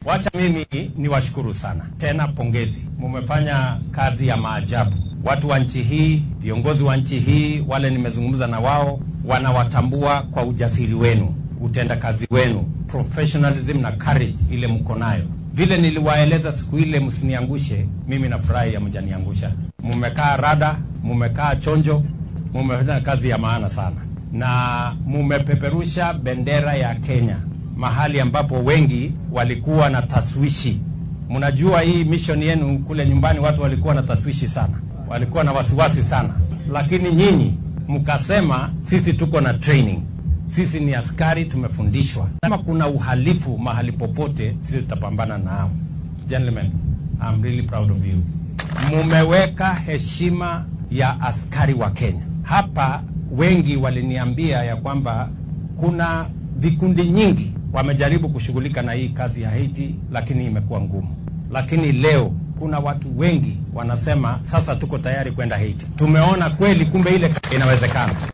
Wacha mimi niwashukuru sana tena, pongezi, mumefanya kazi ya maajabu. Watu wa nchi hii, viongozi wa nchi hii, wale nimezungumza na wao, wanawatambua kwa ujasiri wenu, utendakazi wenu, professionalism na courage ile mko nayo. Vile niliwaeleza siku ile, msiniangushe. Mimi nafurahi ya mjaniangusha. Mumekaa rada, mumekaa chonjo, mumefanya kazi ya maana sana, na mumepeperusha bendera ya Kenya mahali ambapo wengi walikuwa na taswishi. Mnajua hii mission yenu kule nyumbani, watu walikuwa na taswishi sana, walikuwa na wasiwasi sana, lakini nyinyi mkasema sisi tuko na training, sisi ni askari, tumefundishwa. Kama kuna uhalifu mahali popote, sisi tutapambana nao. Gentlemen, I'm really proud of you. Mumeweka heshima ya askari wa Kenya hapa. Wengi waliniambia ya kwamba kuna vikundi nyingi wamejaribu kushughulika na hii kazi ya Haiti, lakini imekuwa ngumu. Lakini leo kuna watu wengi wanasema sasa tuko tayari kwenda Haiti. Tumeona kweli, kumbe ile inawezekana.